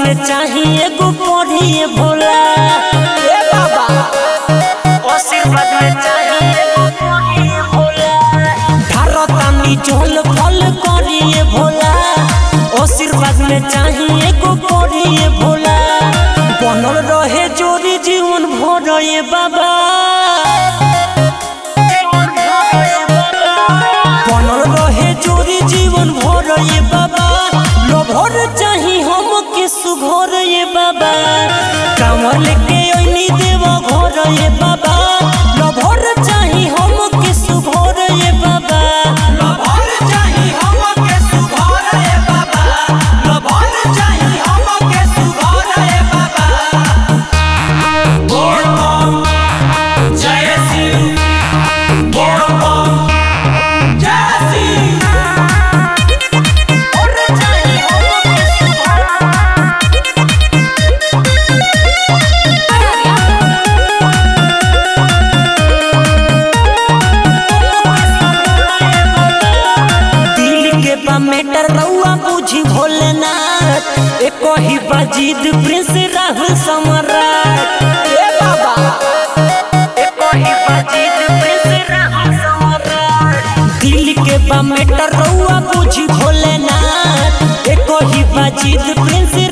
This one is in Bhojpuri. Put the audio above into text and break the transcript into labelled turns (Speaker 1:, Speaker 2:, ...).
Speaker 1: में चाहिए एगो पढ़िए भोला ए बाबा आशीर्वाद में चाहिए एगो पढ़िए भोला धारतानी झोल फल करिए भोला आशीर्वाद में चाहिए एगो पढ़िए भोला बनल रहे जोरी जीवन भर ये बाबा बनल रहे जोरी जीवन भर ये बाबा लभर चाही हम के सुघर ये बाबा कांवर लेके ओइनी देव घर ये बाबा लभर चाही हम के सुघर ये बाबा
Speaker 2: लभर चाही हमके सुघर रे बाबा लभर चाही हमके सुघर रे बाबा बोल बम जय शिव बोल बम जय शिव
Speaker 1: लभर चाही हमके सुघर दिल के बा मैटर रउआ बुझी भोलेनाथ एको ही बाजीद प्रिंस राहुल सम्राट ए बाबा एको ही बाजीद प्रिंस राहुल सम्राट दिल के बा मैटर रउआ बुझी भोलेनाथ एको ही बाजीद प्रिंस